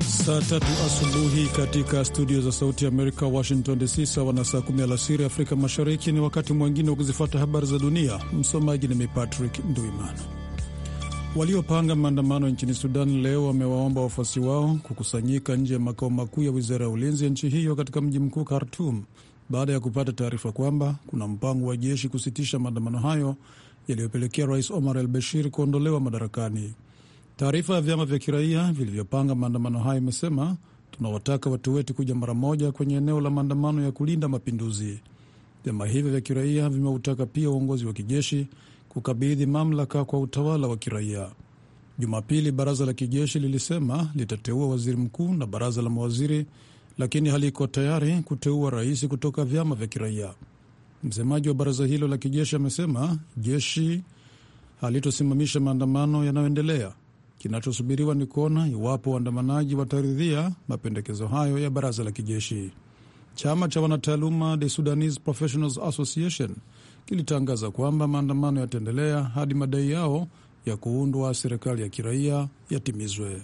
Saa tatu asubuhi katika studio za Sauti ya Amerika, Washington DC, sawa na saa kumi alasiri Afrika Mashariki. Ni wakati mwingine wa kuzifuata habari za dunia. Msomaji ni mi Patrick Nduimana. Waliopanga maandamano nchini Sudan leo wamewaomba wafuasi wao kukusanyika nje ya makao makuu ya wizara ya ulinzi ya nchi hiyo katika mji mkuu Khartum baada ya kupata taarifa kwamba kuna mpango wa jeshi kusitisha maandamano hayo yaliyopelekea rais Omar al Bashir kuondolewa madarakani. Taarifa ya vyama vya kiraia vilivyopanga maandamano hayo imesema, tunawataka watu wetu kuja mara moja kwenye eneo la maandamano ya kulinda mapinduzi. Vyama hivyo vya kiraia vimeutaka pia uongozi wa kijeshi kukabidhi mamlaka kwa utawala wa kiraia. Jumapili, baraza la kijeshi lilisema litateua waziri mkuu na baraza la mawaziri, lakini haliko tayari kuteua rais kutoka vyama vya kiraia. Msemaji wa baraza hilo la kijeshi amesema jeshi halitosimamisha maandamano yanayoendelea. Kinachosubiriwa ni kuona iwapo waandamanaji wataridhia mapendekezo hayo ya baraza la kijeshi. Chama cha wanataaluma The Sudanese Professionals Association kilitangaza kwamba maandamano yataendelea hadi madai yao ya kuundwa serikali ya kiraia yatimizwe.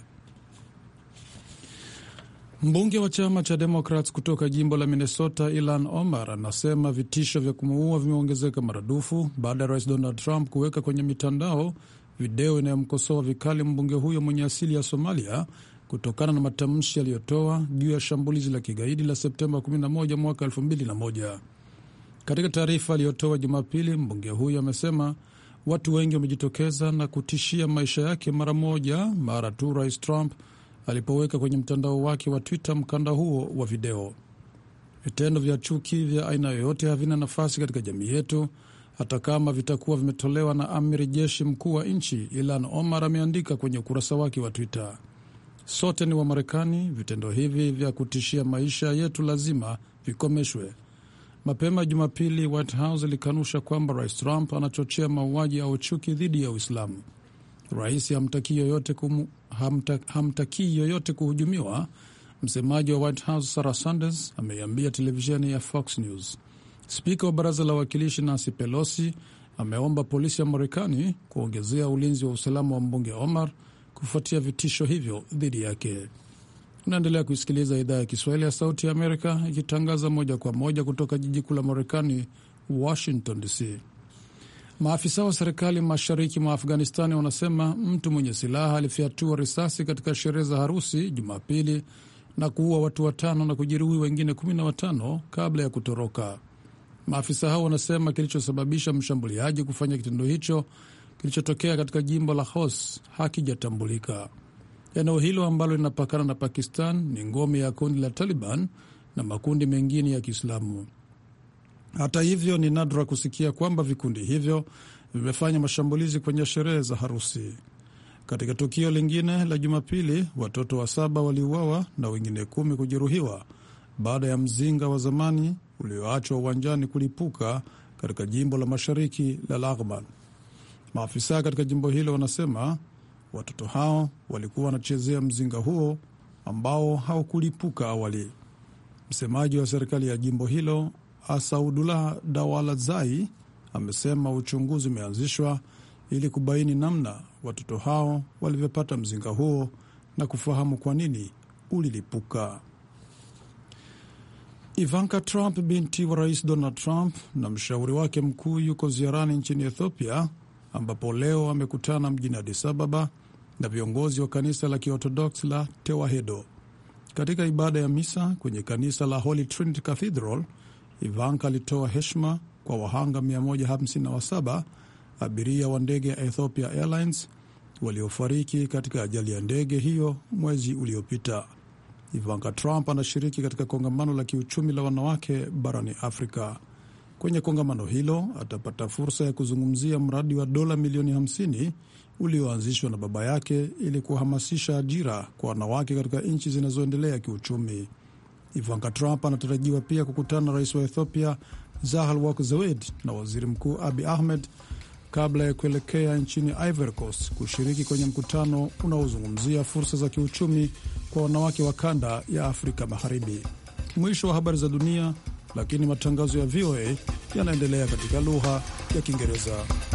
Mbunge wa chama cha Democrats kutoka jimbo la Minnesota, Ilan Omar, anasema vitisho vya kumuua vimeongezeka maradufu baada ya rais Donald Trump kuweka kwenye mitandao video inayomkosoa vikali mbunge huyo mwenye asili ya Somalia kutokana na matamshi aliyotoa juu ya shambulizi la kigaidi la Septemba 11 mwaka 2001. Katika taarifa aliyotoa Jumapili, mbunge huyo amesema watu wengi wamejitokeza na kutishia maisha yake mara moja mara tu rais Trump alipoweka kwenye mtandao wake wa Twitter mkanda huo wa video. Vitendo vya chuki vya aina yoyote havina nafasi katika jamii yetu, hata kama vitakuwa vimetolewa na amiri jeshi mkuu wa nchi, Ilan Omar ameandika kwenye ukurasa wake wa Twitter. Sote ni Wamarekani. Vitendo hivi vya kutishia maisha yetu lazima vikomeshwe. Mapema Jumapili, White House ilikanusha kwamba rais Trump anachochea mauaji au chuki dhidi ya Uislamu. Rais hamtakii yoyote, kumu, hamta, hamtakii yoyote kuhujumiwa. Msemaji wa White House Sarah Sanders ameiambia televisheni ya Fox News. Spika wa baraza la wawakilishi Nancy Pelosi ameomba polisi ya Marekani kuongezea ulinzi wa usalama wa mbunge Omar kufuatia vitisho hivyo dhidi yake. Unaendelea kuisikiliza idhaa ya Kiswahili ya Sauti ya Amerika ikitangaza moja kwa moja kutoka jiji kuu la Marekani, Washington DC. Maafisa wa serikali mashariki mwa Afghanistani wanasema mtu mwenye silaha alifyatua risasi katika sherehe za harusi Jumapili na kuua watu watano na kujeruhi wengine kumi na watano kabla ya kutoroka. Maafisa hao wanasema kilichosababisha mshambuliaji kufanya kitendo hicho kilichotokea katika jimbo la Hos hakijatambulika. Eneo hilo ambalo linapakana na Pakistan ni ngome ya kundi la Taliban na makundi mengine ya Kiislamu. Hata hivyo, ni nadra kusikia kwamba vikundi hivyo vimefanya mashambulizi kwenye sherehe za harusi. Katika tukio lingine la Jumapili, watoto wa saba waliuawa na wengine kumi kujeruhiwa baada ya mzinga wa zamani ulioachwa uwanjani kulipuka katika jimbo la mashariki la Laghman. Maafisa katika jimbo hilo wanasema watoto hao walikuwa wanachezea mzinga huo ambao haukulipuka awali. Msemaji wa serikali ya jimbo hilo Asaudullah Dawalazai amesema uchunguzi umeanzishwa ili kubaini namna watoto hao walivyopata mzinga huo na kufahamu kwa nini ulilipuka. Ivanka Trump, binti wa rais Donald Trump, na mshauri wake mkuu yuko ziarani nchini Ethiopia, ambapo leo amekutana mjini Addis Ababa na viongozi wa kanisa la Kiorthodox la Tewahedo. Katika ibada ya misa kwenye kanisa la Holy Trinity Cathedral, Ivanka alitoa heshima kwa wahanga 157 abiria wa ndege ya Ethiopia Airlines waliofariki katika ajali ya ndege hiyo mwezi uliopita. Ivanka Trump anashiriki katika kongamano la kiuchumi la wanawake barani Afrika. Kwenye kongamano hilo atapata fursa ya kuzungumzia mradi wa dola milioni 50 ulioanzishwa na baba yake ili kuhamasisha ajira kwa wanawake katika nchi zinazoendelea kiuchumi. Ivanka Trump anatarajiwa pia kukutana na rais wa Ethiopia Sahle-Work Zewde na waziri mkuu Abi Ahmed kabla ya kuelekea nchini Ivory Coast kushiriki kwenye mkutano unaozungumzia fursa za kiuchumi kwa wanawake wa kanda ya Afrika Magharibi. Mwisho wa habari za dunia, lakini matangazo ya VOA yanaendelea katika lugha ya Kiingereza.